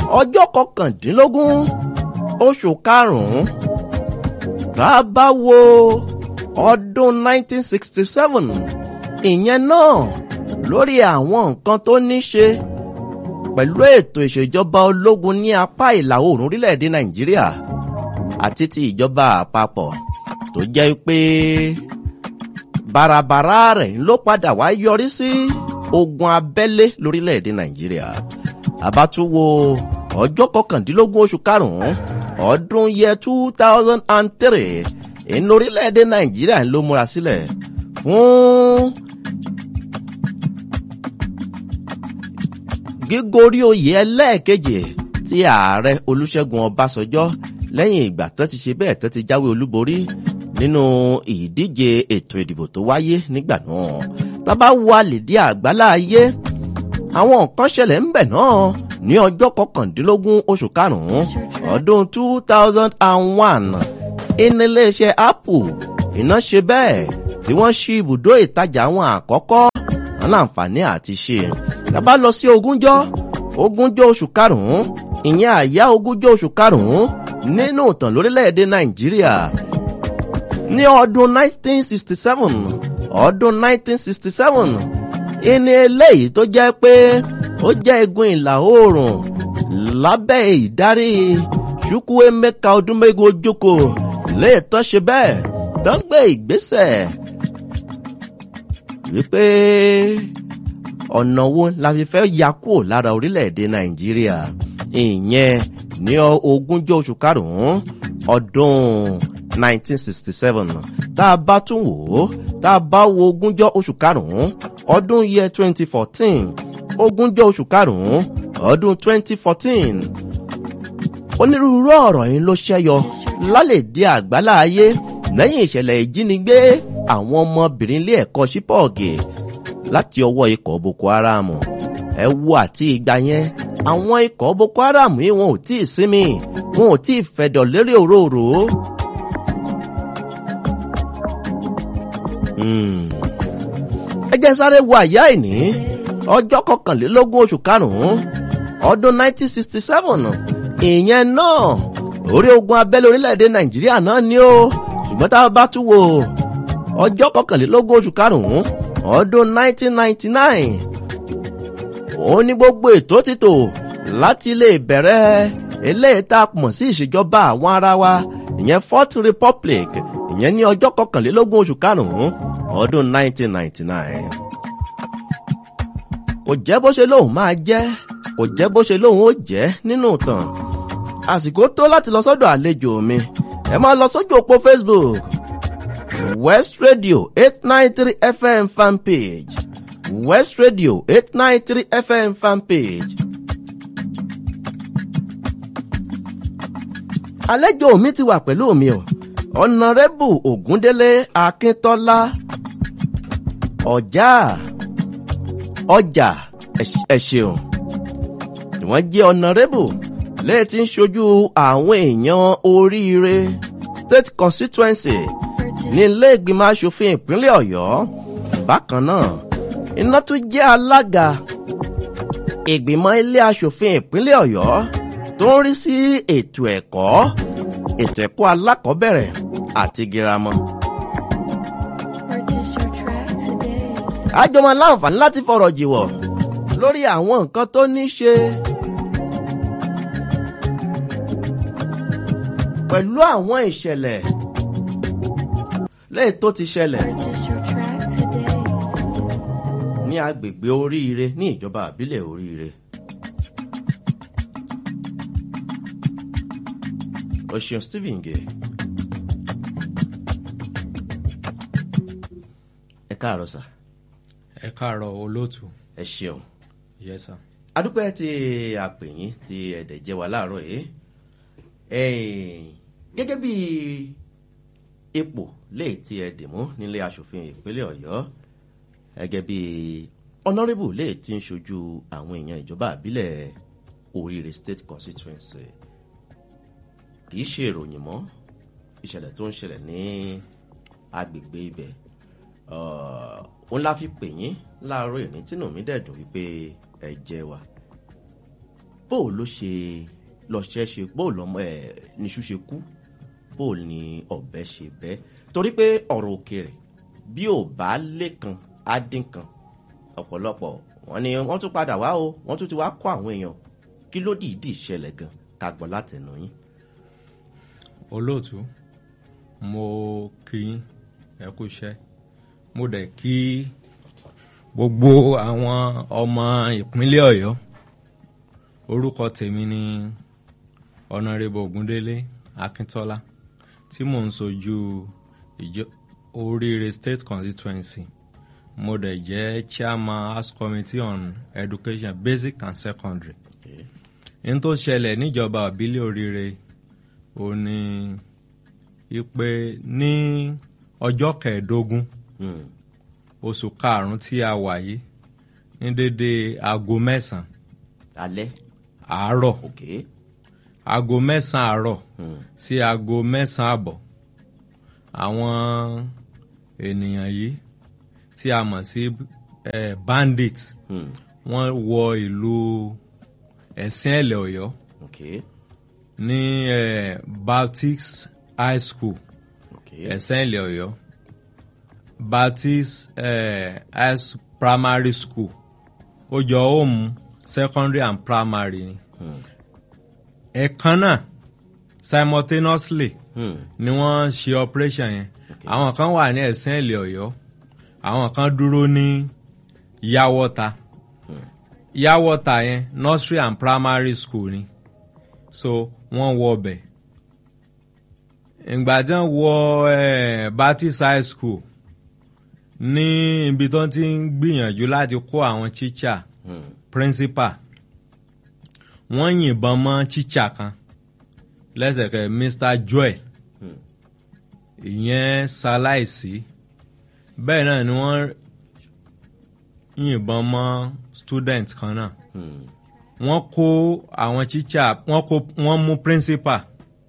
ọjọ́ kọkàndínlógún oṣù karùn-ún tá a bá wo ọdún 1967 ìyẹn náà lórí àwọn nǹkan tó ní ṣe pẹ̀lú ètò ìṣèjọba ológun ní apá ìlà oòrùn orílẹ̀-èdè nàìjíríà àti ti ìjọba àpapọ̀ tó jẹ́ pé bàràbàrà rẹ̀ ló padà wá yọrí sí ogun abẹ́lé lórílẹ̀-èdè nàìjíríà àbátúwo ọjọ́ kọkàndínlógún oṣù karùn-ún ọdún yẹ two thousand and three ìní orílẹ̀-èdè nàìjíríà ló múra sílẹ̀ fún gígorí oyè ẹlẹ́ẹ̀kejì tí ààrẹ olùṣègùn ọbásanjọ́ lẹ́yìn ìgbà tó ti ṣe bẹ́ẹ̀ tó ti jáwé olúborí nínú ìdíje ètò ìdìbò tó wáyé nígbà náà tábà wo àlèdí àgbálá ayé àwọn nǹkan ṣẹlẹ̀ ńbẹ̀ náà ní ọjọ́ kọkàndínlógún oṣù karùn-ún ọdún two thousand and one iléeṣẹ́ apple iná ṣe bẹ́ẹ̀ tí wọ́n ṣí ibùdó ìtajà àwọn àkọ́kọ́ wọn láǹfààní àti ṣe tábà lọ sí ogúnjọ́ ogúnjọ́ oṣù karùn-ún ìyẹn àyá ogúnjọ́ oṣù karùn-ún nínú ìtàn lórílẹ̀‐èdè nàìjíríà ní ọdún 1967 ọdún 1967 ìní eléyìí tó jẹ́ pé ó jẹ́ igun ìlà oòrùn lábẹ́ ìdarí chukwuemeka odúmẹ́gun ojoko léètọ́ ṣe bẹ́ẹ̀ tó ń gbé ìgbésẹ̀ wípé ọ̀nà wo la fi fẹ́ ya kúrò lára orílẹ̀-èdè nàìjíríà ìyẹn ní ogúnjọ́ oṣù karùn-ún ọdún 1967 tá a bá tún wò ó tá a bá wo ogúnjọ́ oṣù karùn-ún ọdún yẹ 2014 ogúnjọ́ oṣù karùn-ún ọdún 2014 onírúurú ọ̀rọ̀ yìí ló ṣẹ́yọ lálẹ́dí àgbálá ayé lẹ́yìn ìṣẹ̀lẹ̀ ìjínigbé àwọn ọmọbìnrin ilé ẹ̀kọ́ ṣípọ̀ọ̀gì láti ọwọ́ ikọ̀ boko haram ẹ wo àti ìgbà yẹn àwọn ikọ̀ boko haram yìí wọn ò tí ì sinmi wọn ò tí ì fẹ̀dọ̀ lérí òróró. ẹ jẹ́ sáré wo àyá ìní ọjọ́ kọkànlélógún oṣù karùn-ún ọdún 1967 ìyẹn náà orí ogun abẹ́lé orílẹ̀-èdè nàìjíríà náà ni ó ṣùgbọ́n tá a bá tún wò ọjọ́ kọkànlélógún oṣù karùn-ún ọdún 1999 òun ní gbogbo ètò títò láti lè bẹ̀rẹ̀ eléyìí tá a mọ̀ sí ìṣèjọba àwọn ara wa ìyẹn fourth republic ìyẹn ní ọjọ́ kọkànlélógún oṣù karùn-ún ọdún 1999. kò jẹ́ bó ṣe lóun máa jẹ́ kò jẹ́ bó ṣe lóun ó jẹ́ nínú ìtàn àsìkò tó láti lọ sọ́dọ̀ àlejò mi ẹ máa lọ sójú òpó facebook west radio eight nine three fm fanpage west radio eight nine three fm fanpage. àlejò mi ti wà pẹ̀lú mi o ọ̀nàrẹ́bù ògúndélé akíntọ́lá ọjà ọjà ẹ ṣeun wọ́n jẹ́ ọ̀nàrẹ́bù lẹ́ẹ̀tí ń ṣojú àwọn èèyàn oríire state constituency ní ilé ìgbìmọ̀ asòfin ìpínlẹ̀ ọ̀yọ́ bákan náà iná tún jẹ́ alága ìgbìmọ̀ ilé asòfin ìpínlẹ̀ ọ̀yọ́ tó ń rí sí ètò ẹ̀kọ́ ètò ẹ̀kọ́ alákọ̀ọ́bẹ̀rẹ̀ àti girama. àjọmọ̀ láǹfààní láti fọ̀rọ̀ jìwọ̀ lórí àwọn nǹkan tó ní ṣe pẹ̀lú àwọn ìṣẹ̀lẹ̀ lẹ́yìn tó ti ṣẹlẹ̀ ní agbègbè oríire ní ìjọba àbílẹ̀ oríire. o ṣeun stephen gay ẹ káàárọ̀ sà ẹ káàárọ̀ olóòtú ẹ ṣeun yes sir. adúpẹ́ tí àpèyìn tí ẹ̀dẹ̀ jẹ́ wa láàárọ̀ yìí gẹ́gẹ́ bí ipò léè tí ẹ dì mú nílé asòfin ìpínlẹ̀ ọ̀yọ́ gẹ́gẹ́ bí honourable léè tí ń ṣojú àwọn èèyàn ìjọba àbílẹ̀ oríire state constituency kì í ṣe ìròyìn mọ́ ìṣẹ̀lẹ̀ tó ń ṣẹlẹ̀ ní agbègbè ibẹ̀ òun la fi pè yín láàárọ̀ ìrìn tínú mi dẹ̀dùn wípé ẹ jẹ́ wa bó o ló ṣe lọ́ṣẹ́ ṣe bó o lọ́mọ ẹ̀ níṣu ṣe kú bó o ní ọ̀bẹ ṣe bẹ́ torí pé ọ̀rọ̀ òkèèrè bí ò bá lẹ́kan á dín kan ọ̀pọ̀lọpọ̀ wọn ni wọ́n tún padà wá o wọ́n tún ti wá kó àwọn èèyàn kí ló dìídì ṣẹlẹ̀ gan ká gbọ́ látẹnu yín. olóòtú mo kí yín ẹ kú iṣẹ́ mo dẹ̀ kí gbogbo àwọn ọmọ ìpínlẹ̀ ọ̀yọ́ orúkọ tèmi ni ọ̀nàrẹ́bù ògúndélé akíntọ́lá tí mò ń sojú ìjọ oríire state constituency mo dẹ̀ jẹ́ chairman house committee on education basic and secondary Okay. n tó ṣẹlẹ̀ níjọba ìbílẹ̀ oríire ò ní ipe ní ọjọ́ kẹẹ̀ẹ́dógún Hmm. oṣù karùn-ún tí a wà yìí ní dédé aago mẹ́sàn-án alẹ́ àárọ̀ ok aago mẹ́sàn-án àárọ̀ Hmm. sí aago mẹ́sàn-án àbọ̀ àwọn ènìyàn yìí tí a mọ̀ sí eh, bandit Hmm. wọ́n wọ ìlú ẹ̀sìn ẹ̀lẹ̀ ọ̀yọ́ ok ní eh, baptist high school ok ẹ̀sìn ẹ̀lẹ̀ ọ̀yọ́ baptist eh, high s- primary school ó jọ home secondary and primary ni Hmm. ẹ̀kan náà simultaneously Hmm. ni wọ́n ṣe operation yẹn àwọn kan wà ní ẹ̀sìn ẹ̀lẹ̀ ọ̀yọ́ àwọn kan dúró ní yàwọ́ta yàwọ́ta yẹn nursery and primary school ni so wọ́n wọ ọbẹ̀ ìgbà tí wọ́n wọ eh, baptist high school ní ibi tó ti ń gbìyànjú láti kó àwọn teacher Hmm. principal wọ́n yìnbọn mọ́ teacher kan lẹ́sẹ̀kẹ́ mr joel Hmm. ìyẹn ṣaláìsí bẹ́ẹ̀ náà ni wọ́n yìnbọn mọ́ student kan náà Hmm. wọ́n kó àwọn teacher wọ́n kó wọ́n mú principal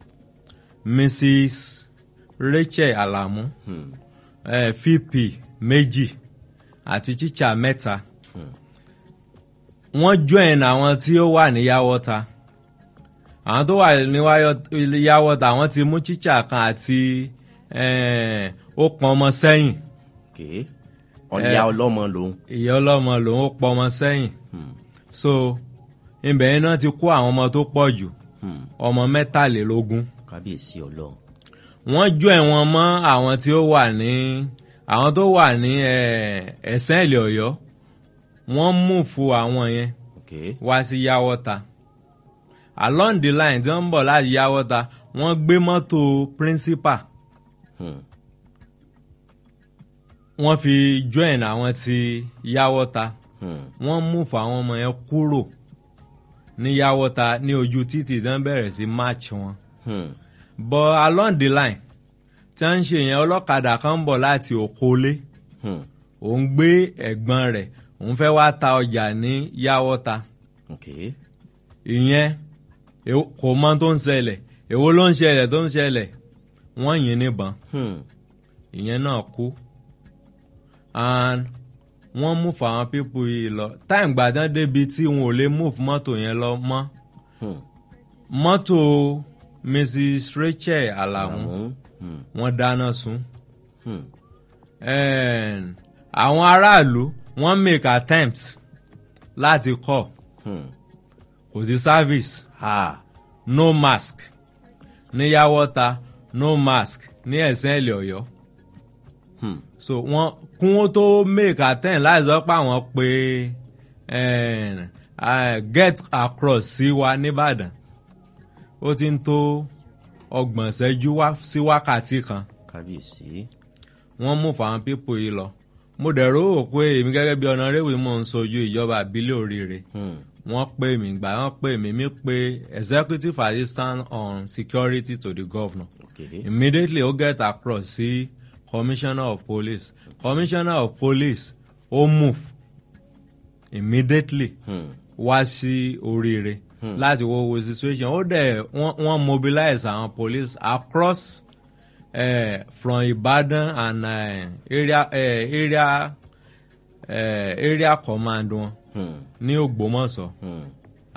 mrs rachel alamu Hmm. eh, vp méjì àti teacher mẹ́ta Hmm. wọ́n join àwọn tí ó wà ní yàwọ́ta àwọn tó wà ní wáyọ- yàwọ́ta àwọn ti mú teacher kan àti eh, ó pọn ọmọ sẹ́yìn ok ọ̀lẹ́ ọlọ́mọ lòun. ìyá ọlọ́mọ lòun ó pọn ọmọ sẹ́yìn Hmm. so ibẹ̀ yẹn náà ti kó àwọn ọmọ tó pọ̀ jù Hmm. ọmọ mẹ́tàlélógún kábíyèsí ọlọ́run. wọ́n jó ẹ̀wọ̀n mọ́ àwọn tí ó wà ní àwọn tó wà ní eh, ẹ̀sẹ̀ ìlẹ̀ ọ̀yọ́ wọ́n mú fún àwọn yẹn ok wá sí yàwọ́ta along the line tí wọ́n ń bọ̀ láti yàwọ́ta wọ́n gbé mọ́tò principal Hmm. wọ́n fi join àwọn tí yàwọ́ta Hmm. wọ́n mú fún àwọn ọmọ yẹn kúrò ní yàwọ́ta ní ojú títì tí wọ́n bẹ̀rẹ̀ sí march wọn Hmm. but along the line tí wọ́n ń ṣe yẹn ọlọ́kadà kan ń bọ̀ láti òkólé Hmm. òun gbé ẹ̀gbọ́n rẹ̀ òun fẹ́ wá ta ọjà ní yàwọ́ta ok ìyẹn èwo- kò mọ tó ń ṣẹlẹ̀ èwo ló ń ṣẹlẹ̀ tó ń ṣẹlẹ̀ wọ́n yìn níbọn Hmm. ìyẹn náà kú and wọ́n move àwọn pípù yìí lọ táìmù gbàdán débi tí wọn ò lè move mọ́tò yẹn lọ mọ́ Hmm. mọ́tò mrs rachel alamu Àmọ́. Hmm. wọ́n dáná sun Hmm. And àwọn aráàlú wọ́n make attempt láti kọ́ Hmm. kò sí service ha no mask ní yàwọ́ta no mask ní ẹ̀sìn ẹ̀lẹ̀ ọ̀yọ́ Hmm. so wọ́n kún ó tó make attempt láti sọ pé àwọn pé eh, eh, get across sí wa nìbàdàn ó ti ń tó ọgbọ̀n ṣẹ́jú wá sí wákàtí kan kábíyèsí. wọ́n mú fáwọn pípò yìí lọ mo dẹ̀ rò ó pé èmi gẹ́gẹ́ bí ọ̀nàrẹ́wì mò ń sojú ìjọba àbílẹ̀ oríire Hmm. wọ́n pè mí gbà wọ́n pè mí mí pé executive assistant on security to the governor ok immediately ó get across sí commissioner of police commissioner of police ó move immediately Hmm. wá sí oríire láti wo wo situation ó dẹ̀ wọ́n wọ́n mobilize àwọn police across uh, from Ibadan and uh, area uh, area uh, area command wọn Hmm. ní Ògbómọ̀ṣọ́ Hmm.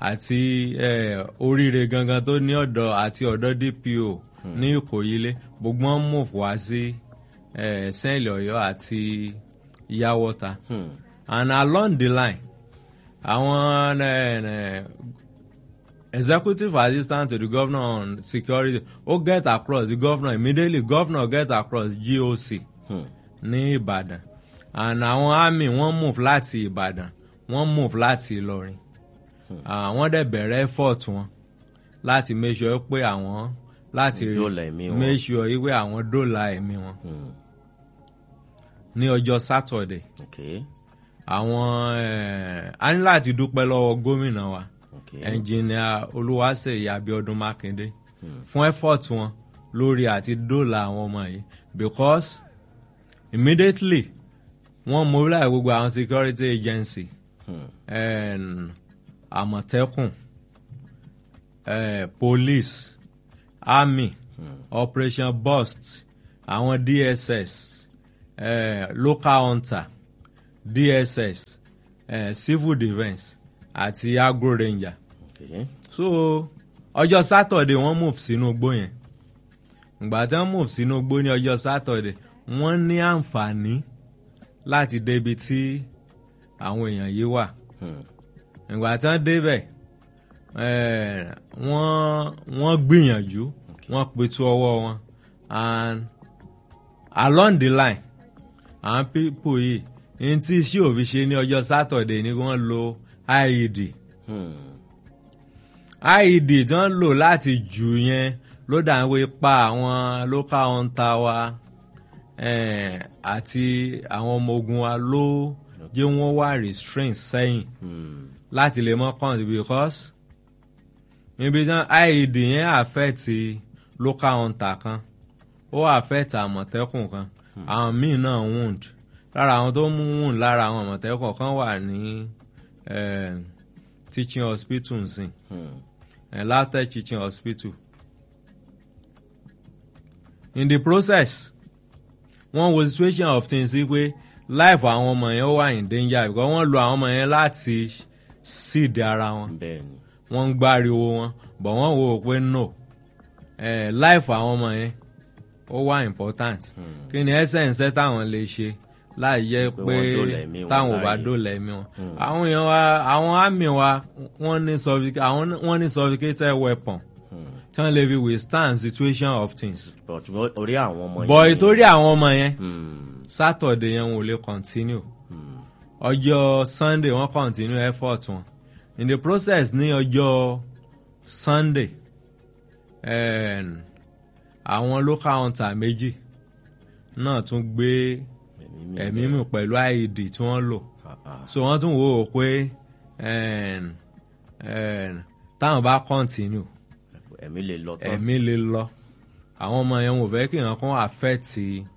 àti eh, oríire gangan tó ní ọ̀dọ̀ àti ọ̀dọ̀ DPO ní Ìkòyílé gbogbo wọn move wá sí eh, sẹ́ẹ̀lì Ọ̀yọ́ àti Yáwọ́ta Hmm. and along the line àwọn eh, eh, executive assistant to the governor on security ó get across the governor immediately governor get across GOC Hmm. ní Ìbàdàn and àwọn army wọ́n move láti Ìbàdàn wọ́n move láti Ìlọrin àwọn dẹ̀ bẹ̀rẹ̀ effort wọn láti make sure pé àwọn láti rí- Dóòlà ẹ̀mí wọn. make sure pé àwọn dóòlà ẹ̀mí wọn Hmm. ní ọjọ́ Saturday Okay. àwọn eh, a ní láti dúpẹ́ lọ́wọ́ gómìnà wa Okay. ẹnjìnìà Olúwaṣèyí Abíọ́dún Mákindé fún effort wọn lórí àti dóòlà àwọn ọmọ yìí because immediately wọ́n mobilize gbogbo àwọn security agency Hmm. and Àmọ̀tẹ́kùn eh, police army operation burst àwọn DSS eh, local hunter DSS eh, civil defence àti agro ranger Okay. so ọjọ́ Saturday wọ́n move sínú igbó yẹn ìgbà tí wọ́n move sínú igbó ní ọjọ́ Saturday wọ́n ní àǹfààní láti débi tí àwọn èèyàn yìí wà Hmm. ìgbà tí wọ́n débẹ̀ eh, wọ́n wọ́n gbìyànjú wọ́n pitú ọwọ́ wọn and along the line àwọn people yìí ní tí iṣẹ́ òfin ṣe ní ọjọ́ Saturday ni wọ́n lo IED Hmm. IED tí wọ́n lò láti jù yẹn ló dà ń wé pa àwọn local hunter wa eh, àti àwọn ọmọ ogun wa ló jẹ́ wọ́n wá restraint sẹ́yìn Hmm. láti lè mọ́ count because níbi tí IED yẹn affect local hunter kan ó affect àmọ̀tẹ́kùn kan àwọn míì náà wound lára àwọn tó mú wound lára àwọn àmọ̀tẹ́kùn kan wà ní eh, teaching hospital nsìn Hmm. eh, LAUTECH teaching hospital in the process wọ́n wo situation of things sí pé life àwọn ọmọ yẹn ó wà in danger because wọ́n lo àwọn ọmọ yẹn láti seed ara wọn Bẹ́ẹ̀ni. wọ́n ń gbáriwo wọn but wọ́n wò ó pé no eh, life àwọn ọmọ yẹn ó wà important kí ni essence táwọn lè ṣe láì jẹ́ Pé pé wọ́n dóòlà ẹ̀mí wọn táwọn ò bá láàyè. dóòlà ẹ̀mí wọn àwọn èèyàn wa àwọn army wa wọ́n ní sophisticated àwọn wọ́n ní sophisticated weapon Hmm. tí wọ́n lè fi withstand situation of things But orí àwọn ọmọ but yẹn ni- ìtorí àwọn ọmọ yẹn Hmm. Saturday yẹn wọn ò lè continue Hmm. ọjọ́ Sunday wọ́n continue effort wọn in the process ní ọjọ́ Sunday um, àwọn local hunter méjì náà tún gbé Ẹ̀mí mi. ẹ̀mí mì pẹ̀lú IED tí wọ́n lò Ah, ah. so wọ́n tún wò ó pé um, um, táwọn bá continue Ẹ̀mí lè lọ tán. ẹ̀mí lè lọ àwọn ọmọ yẹn wò fẹ́ kí nǹkan kan affect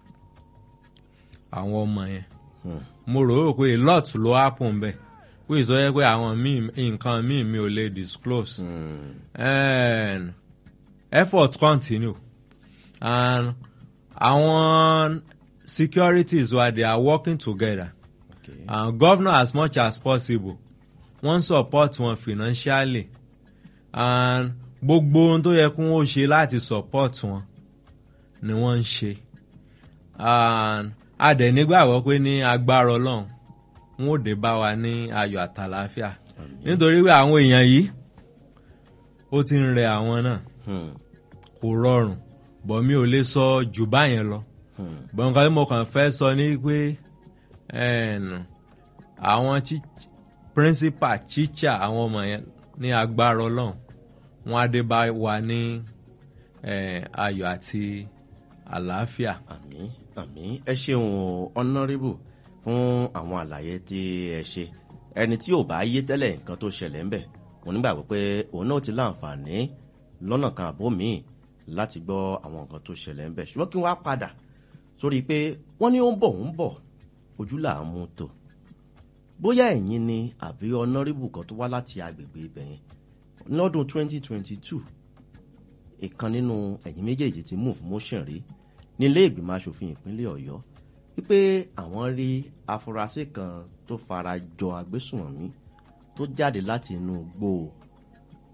àwọn ọmọ yẹn Hmm. mo rò ó pé a lot ló happen bẹ́ẹ̀ pé ìsọyẹ pé àwọn míì nǹkan míì mi ò lè disclose Hmm. and effort continue and àwọn securities wa they are working together Okay. and governor as much as possible wọ́n support wọn financially and gbogbo ohun tó yẹ kí wọ́n ṣe láti support wọn ni wọ́n ń ṣe and a dẹ̀ nígbàgbọ́ pé ní agbára ọlọ́run wọn ò dé bá wa ní ayọ̀ àtàlàáfíà nítorí pé àwọn èèyàn yìí ó ti ń rẹ àwọn náà Hmm. kò rọrùn bọ̀ mi ò lè sọ jù báyẹn lọ Hmm. bọ́n nǹkan tí mo kàn fẹ́ sọ ni pé ẹn, àwọn chi- principal teacher àwọn ọmọ yẹn ní agbára ọlọ́run wọn á dé bá wa ní ẹn, ayọ̀ àti àlàáfíà. àmín àmín ẹ ṣeun honourable fún àwọn àlàyé tí ẹ ṣe ẹni tí ò bá yé tẹ́lẹ̀ nǹkan tó ṣẹlẹ̀ ń bẹ̀ mo nígbàgbọ́ pé òun náà ti láǹfààní lọ́nà kan àbó míì láti gbọ́ àwọn nǹkan tó ṣẹlẹ̀ ń bẹ̀ ṣùgbọ́n kí wọ́n á padà sórí pé wọ́n ní ó ń bọ̀ ó ń bọ̀ ojú là ń mú tò bóyá ẹ̀yin ni àbí honourable kan tó wá láti agbègbè ibẹ̀ yẹn lọ́dún 2022 ìkan nínú ẹ̀yin méjèèjì ti move motion rí nílé ìgbìmọ̀ asòfin ìpínlẹ̀ ọ̀yọ́ wípé àwọn rí afurasí kan tó fara jọ agbésùnmọ̀mí tó jáde láti inú igbó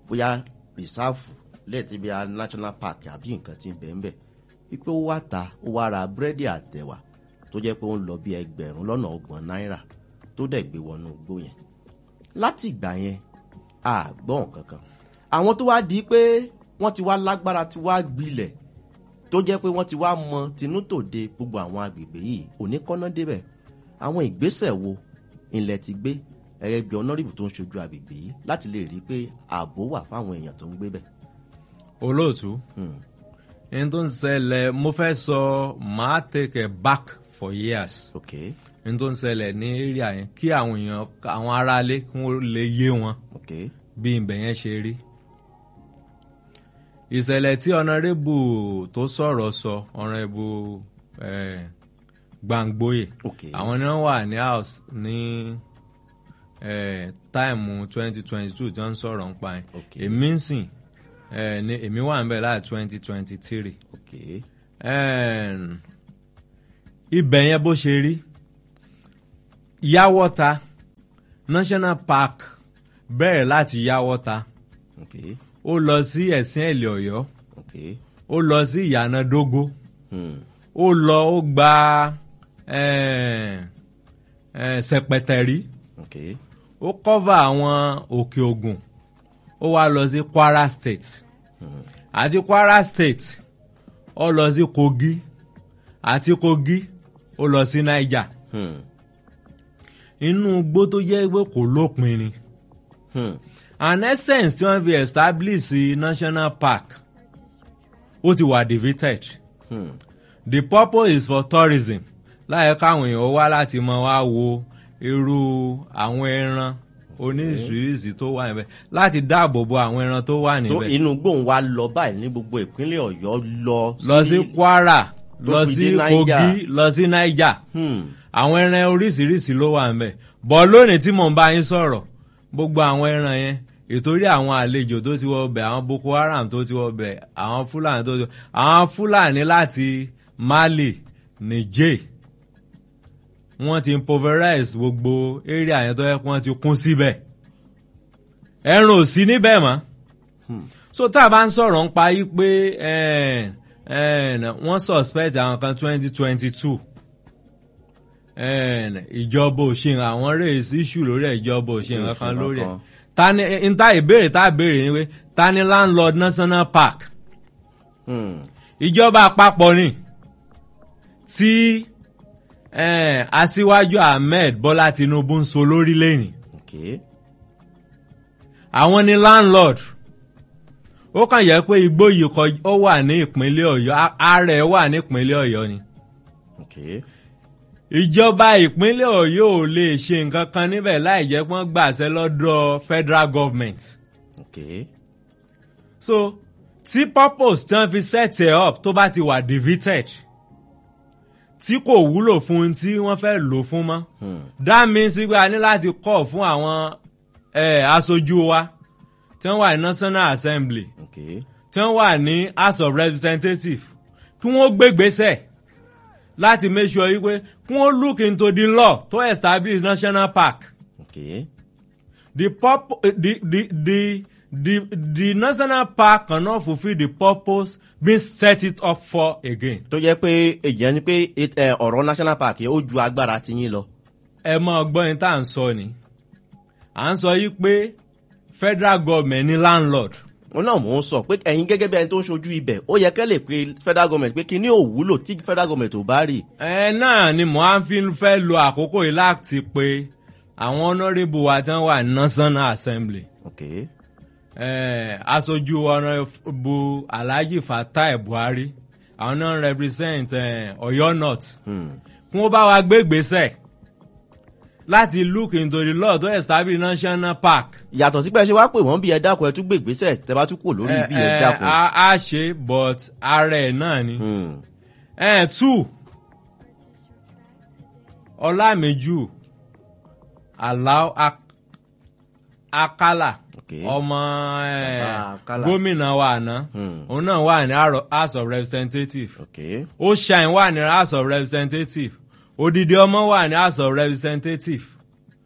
bóyá rìsáàfù lẹ́ẹ̀tí bí i national park àbí nǹkan tí ń bẹ̀ ń bẹ̀ wípé ó wá ta ó wá ra búrẹ́dì àtẹ̀wà tó jẹ́ pé ó ń lọ bí ẹgbẹ̀rún lọ́nà ọgbọ̀n náírà tó dẹ̀ gbé wọnú igbó yẹn láti ìgbà yẹn a gbọ́ nǹkan kan àwọn tó wá di pé wọ́n ti wá lágbára ti wá gbilẹ̀ tó jẹ́ pé wọ́n ti wá mọ tinútòde gbogbo àwọn agbègbè yìí òní kọ́ná débẹ̀ àwọn ìgbésẹ̀ wo ilẹ̀ ti gbé ẹ̀rẹ́ bí ọ̀nàrìbù tó ń ṣojú agbègbè yìí láti lè rí i pé ààbò wà fáwọn èèyàn tó ń gbé bẹ̀. olóòtú Hmm. ẹni tó ń ṣẹlẹ̀ mo fẹ́ sọ máa take it back for years ok ẹni tó ń ṣẹlẹ̀ ní area yẹn kí àwọn èèyàn àwọn aráalé kí wọ́n lè yé wọn ok bí ibẹ̀ yẹn ṣe rí. ìṣẹ̀lẹ̀ tí ọ̀nàrẹ́bù tó sọ̀rọ̀ sọ ọ̀nàrẹ́bù eh, gbàngbóyè ok àwọn ni wọ́n wà ní house ní eh, táìmù twenty twenty two tí wọ́n ń sọ̀rọ̀ ń pa yẹn ok èmi ń sìn eh, ní èmi wà ń bẹ̀ láti twenty twenty three ok ibẹ̀ yẹn bó ṣe rí yáwọ́ta national park bẹ̀rẹ̀ láti yáwọ́ta ok ó lọ sí ẹ̀sìn ẹ̀lẹ̀ ọ̀yọ́ ok ó lọ sí ìyànà dógó hmm. ó lọ ó gba eh, eh, sẹpẹtẹrí ok ó kọ́va àwọn òkè ògùn ó wá lọ sí kwara state hmm. àti kwara state ó lọ sí kogi àti kogi ó lọ sí niger Hmm. inú igbó tó jẹ́ pé kò lópin ni Hmm. an essence tí wọ́n fi establish sí national park ó ti wà defeated Hmm. the purpose is for tourism láyé káwọn èèyàn wá láti mọ wá wo irú àwọn ẹran oníṣiríṣi tó wà níbẹ̀ láti dáàbò bo àwọn ẹran tó wà tó níbẹ̀ inú gbóhùn wa lọ báyìí ní gbogbo ìpínlẹ̀ ọ̀yọ́ lọ lọ sí kwara tó lọ fi sí dé Niger. kogi lọ sí niger Hmm. àwọn ẹran oríṣiríṣi ló wà níbẹ̀ bọ̀ lónìí tí mò ń bá yín sọ̀rọ̀ gbogbo àwọn ẹran yẹn ìtorí àwọn àlejò tó ti wọ ọbẹ̀ àwọn boko haram tó ti wọ ọbẹ̀ àwọn fúlàní tó ti wọ àwọn fúlàní láti mali niger wọ́n ti impoverize gbogbo area yẹn tó yẹ kí wọ́n ti kún síbẹ̀ ẹran ò sí níbẹ̀ mọ́ so tá a bá ń sọ̀rọ̀ ń pa yí pé eh, eh, wọ́n suspect àwọn kan twenty twenty two ìjọba òṣìn àwọn race issue lórí ẹ̀ ìjọba òṣìn Òṣìn kankan lórí ẹ̀ kankan. ta ni n ta ìbéèrè tá a béèrè ni pé ta ni landlord national park Hmm. ìjọba àpapọ̀ ni tí eh, aṣíwájú ahmed bọ́lá tinubu ń so lórí lẹ́yìn ok àwọn ni landlord ó kàn yẹ pé igbó yìí kọ ó wà ní ìpínlẹ̀ ọ̀yọ́ a- ààrẹ wà ní ìpínlẹ̀ ọ̀yọ́ ni ok ìjọba ìpínlẹ̀ ọ̀yọ́ ò lè ṣe nǹkan kan níbẹ̀ láì jẹ́ pé wọ́n gbàṣẹ lọ́dọ̀ federal government ok so tí purpose tí wọ́n fi set it up tó bá ti wà defeated tí kò wúlò fún un tí wọ́n fẹ́ lò fún mọ́ Hmm. that means pé a ní láti kọ́ fún àwọn eh, aṣojú wa tí wọ́n wà ní national assembly ok tí wọ́n wà ní house of representatives kí wọ́n gbégbésẹ̀ láti make sure yìí pé kí wọ́n look into the law to establish national park ok the purpo- eh, the the the the the national park cannot fulfil the purpose being set it up for again. tó jẹ́ pé èyàn ni pé it- eh, ọ̀rọ̀ national park yẹn ó ju agbára ti yín lọ. ẹ mọ ọgbọ́n yín tá à ń sọ ni à ń sọ yìí pé federal government ni landlord wọn náà mò ń sọ pé ẹ̀yin gẹ́gẹ́ bí ẹni tó ń ṣojú ibẹ̀ ó yẹ kẹ́ lè pe federal government pé kí ní òwúlò tí federal government ò bá rí. ẹ náà ni mo á fi fẹ́ lo àkókò yìí láti pe àwọn honourable wa tí wọ́n wà ní national assembly ok eh, aṣojú honourable alhaji fatai buhari àwọn náà represent eh, ọ̀yọ́ north hmm. kí wọ́n bá wa gbé ìgbésẹ̀ láti look into the law to establish national park. yàtọ̀ sí pé ẹ ṣe wá pè wọ́n bí ẹ dákun ẹ tún gbé ìgbésẹ̀ tẹ bá tún kúrò lórí bí ẹ Eh, eh, dákun. a a ṣe but ara ẹ̀ náà ni. Hmm. Eh, two ọlámẹ́jù aláwọ̀ Ak- akálà Okay. ọmọ eh, Bàbá Akálà. gómìnà wa àná Hmm. òun náà wà ní Aro- house of representatives ok ó shine wà ní house of representatives odidi ọmọ wà ní house of representatives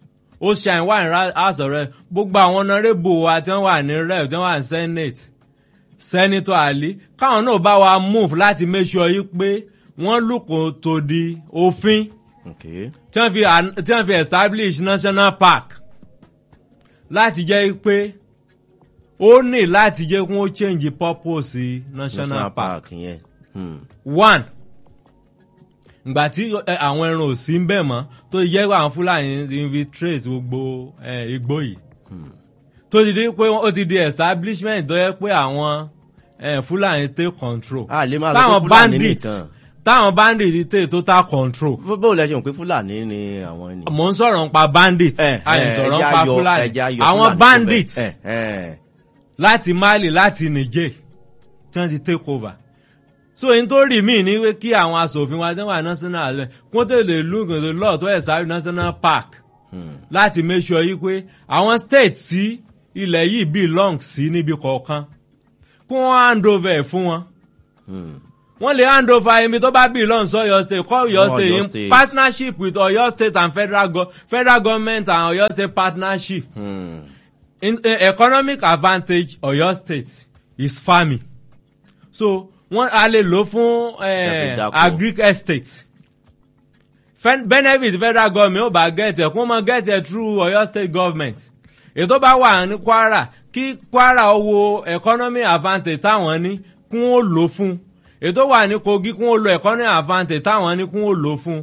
ó ṣàìn wà ní house of rep gbogbo àwọn honourable wa tí wọ́n wà ní rep tí wọ́n wà ní senate senator ali káwọn náà bá wa move láti make sure yìí pé wọ́n lùkò tó di òfin Okay. tí wọ́n fi tí wọ́n fi establish national park láti jẹ́ pé ó ní láti jẹ́ kí wọ́n change purpose national, national park park yẹn. Hmm. one ìgbà tí ẹ, àwọn ẹran ò sí ń bẹ̀ mọ́ tó yẹ pé àwọn fúlàní ti infiltrate gbogbo ẹ, igbó yìí tó ti di pé ó ti di establishment tó yẹ pé àwọn ẹ, fúlàní take control a lè máa sọ táwọn pé fúlàní bandits nìkan táwọn bandits take total control Bó- bó lẹ ṣe mọ̀ pé fúlàní ni àwọn ènìyàn. mò ń sọ̀rọ̀ nípa bandits Eh, a lè eh, sọ̀rọ̀ ẹja nípa yọ- fúlàní ẹja yọ àwọn Fúlàní bandits síbẹ̀. Eh, eh. láti mali láti niger tí wọ́n ti take over so n tó rí mí ní pé kí àwọn asòfin wa tí wọ́n wà national assembly kó tẹ̀lé lùgùn tó lọ́ọ̀ tó ẹ̀sà national park Hmm. láti make sure yìí pé àwọn state tí ilẹ̀ yìí belong sí níbi kọ̀ọ̀kan kí wọ́n hand over ẹ̀ fún wọn Hmm. wọ́n lè hand over ibi tó bá belong sí Ọ̀yọ́ state call Ọ̀yọ́ Ọ̀yọ́ state in state. partnership with Ọ̀yọ́ state and federal go federal government and Ọ̀yọ́ state partnership Hmm. in, uh, economic advantage Ọ̀yọ́ state is farming so wọ́n a lè lò fún Tàbí uh, dáko. agric estate Fen benefit federal government ó bá get ẹ̀ kó mọ get ẹ̀ through Ọ̀yọ́ state government ètò bá wà ní Kwara kí Kwara wo economic advantage táwọn ní kún ó lò fún ètò wà ní Kogi kún ó lo economic advantage táwọn ní kún ó lò fún